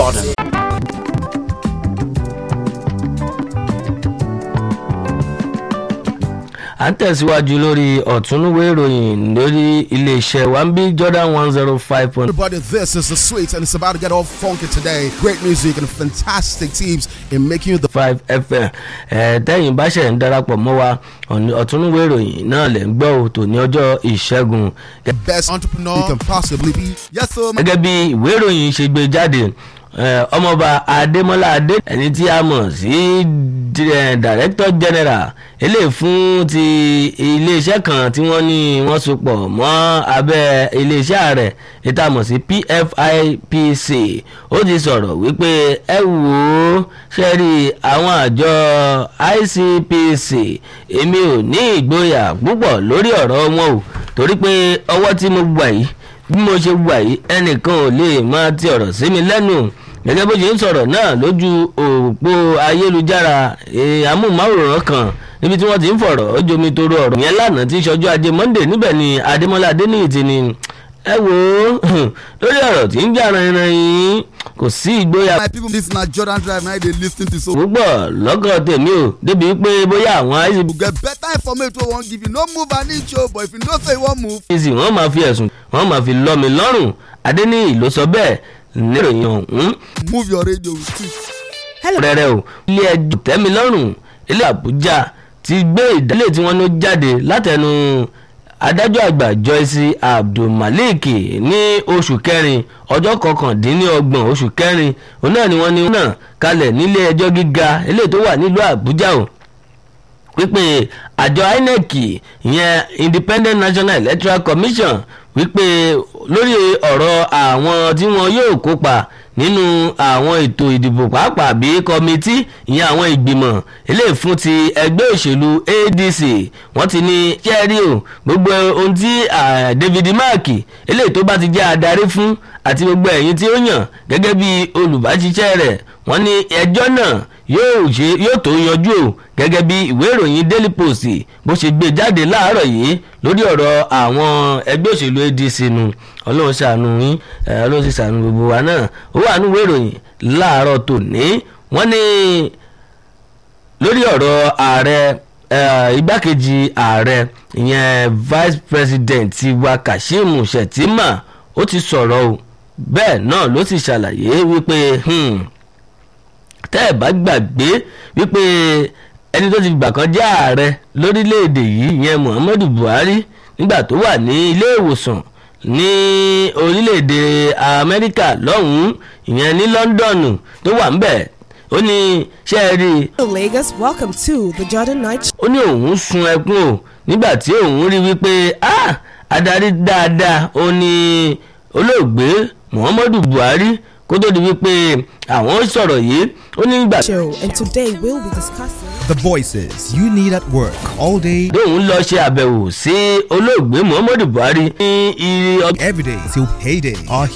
Jordan. à ń tẹ̀síwájú lórí ọ̀túnúwé ìròyìn lórí iléeṣẹ́ wambi jordan one zero five point Everybody, this is the sweet, and it's about to get all funky today. Great music and fantastic teams in making you the five fm ẹ̀ tẹ́yìn bá ṣẹ̀ ń darapọ̀ mọ́ wa ọ̀ní- ọ̀túnúwé ìròyìn náà lẹ̀ ń gbọ́ ò tò ní ọjọ́ ìṣẹ́gun best entrepreneur you can possibly be. Yes, sir. my- gẹ́gẹ́ bí ìwé ìròyìn ṣe gbé jáde eh, ọmọọba adémọlá adé ẹni tí a mọ̀ sí di- eh, director general eléyìí fún ti iléeṣẹ́ kan tí wọ́n ní wọ́n so pọ̀ mọ́ abẹ́ iléeṣẹ́ ààrẹ ètò àmọ̀ sí pfipc ó ti sọ̀rọ̀ wípé ẹ wò ó ṣe rí àwọn àjọ icpc èmi ò ní ìgboyà púpọ̀ lórí ọ̀rọ̀ wọn o torí pé ọwọ́ tí mo gbà yìí bí mo ṣe wà yìí ẹnìkan ò lè máa ti ọ̀rọ̀ sí mi lẹ́nu gẹ́gẹ́ bó ṣe ń sọ̀rọ̀ náà lójú òpó ayélujára eh, amóhùnmáwòrán kan níbi tí wọ́n ti ń fọ̀rọ̀ ó jomi toro ọ̀rọ̀ yẹn lánàá tí í ṣọjọ́ ajé monday níbẹ̀ ni adémọ́lá adéníyì ti ní ẹ wò ó lórí ọ̀rọ̀ tí ń jà rìnrìn yìí kò sí ìgboyà My people, this na Jordan Drive. Now they listen to so. púpọ̀ lọ́kàn tèmi ò débi pé bóyá àwọn You get better information wey won't give you. No move an inch, oh, but if you know say you won't move, icpc wọ́n máa fi ẹ̀sùn wọ́n máa fi lọ́ mi lọ́rùn adéníyì ló sọ bẹ́ẹ̀ níròyìn ọ̀hún move your radio with it. rẹ̀rẹ̀ o ilé ẹjọ́ tẹ́milọ́rùn ilé àbújá ti gbé ìdálé tí wọ́n ló jáde látẹnu adájọ́ àgbà joyce abdulmalik ní oṣù kẹrin ọjọ́ kọkàndínlọ́gbọ̀n oṣù kẹrin òun náà ni wọ́n ní náà kalẹ̀ nílé ẹjọ́ gíga eléyìí tó wà nílùú àbújá o wípé àjọ inec ìyẹn independent national electoral commission wípé lórí ọ̀rọ̀ àwọn tí wọn yóò kópa nínú àwọn ètò ìdìbò pàápàá bí kọmitì ìyẹn àwọn ìgbìmọ̀ eléyìí fún ti ẹgbẹ́ òṣèlú adc wọ́n ti ní kẹ́rí o gbogbo ohun tí ah, david mark eléyìí tó bá ti jẹ́ adarí fún àti gbogbo ẹ̀yin tí ó yàn gẹ́gẹ́ bí olùbáṣiṣẹ́ rẹ̀ wọ́n ní ẹjọ́ náà yóò ṣe yóò tó yanjú o gẹ́gẹ́ bí ìwé ìròyìn daily post bó ṣe gbé jáde láàárọ̀ yìí lórí ọ̀rọ̀ àwọn ẹgbẹ́ òṣèlú adc nu ọlọ́run ṣàánú yín ẹ, ọlọ́run sì ṣàánú gbogbo wa náà ó wà nínú ìwé ìròyìn láàárọ̀ tòní wọ́n ní lórí ọ̀rọ̀ ààrẹ eh, igbákejì ààrẹ ìyẹn vice president wa kashim shettima ó ti sọ̀rọ̀ o bẹ́ẹ̀ náà ló sì ṣàlàyé wípé hmm, tẹ́ ẹ̀ bá gbàgbé wípé ẹni tó ti gbà kan jẹ́ ààrẹ lórílẹ̀‐èdè yìí ìyẹn muhammadu buhari nígbà tó wà ní ilé ìwòsàn ní orílẹ̀‐èdè amẹ́ríkà lọ́hùn-ún ìyẹn ní lọ́ńdọ̀nù tó wà ń bẹ̀ ó ní ṣe é rí i Lagos, welcome to the Jordan Night ó ní òun sun ẹkún o nígbà tí òun rí wípé ah adarí dáadáa ó ní olóògbé muhammadu buhari kó tó di wípé àwọn sọ̀rọ̀ yìí ó ní nígbà Show, and today we'll be discussing. The voices you need at work all day, tóun lọ ṣe àbẹ̀wò sí olóògbé muhammadu buhari ní iye ọdún every day till payday are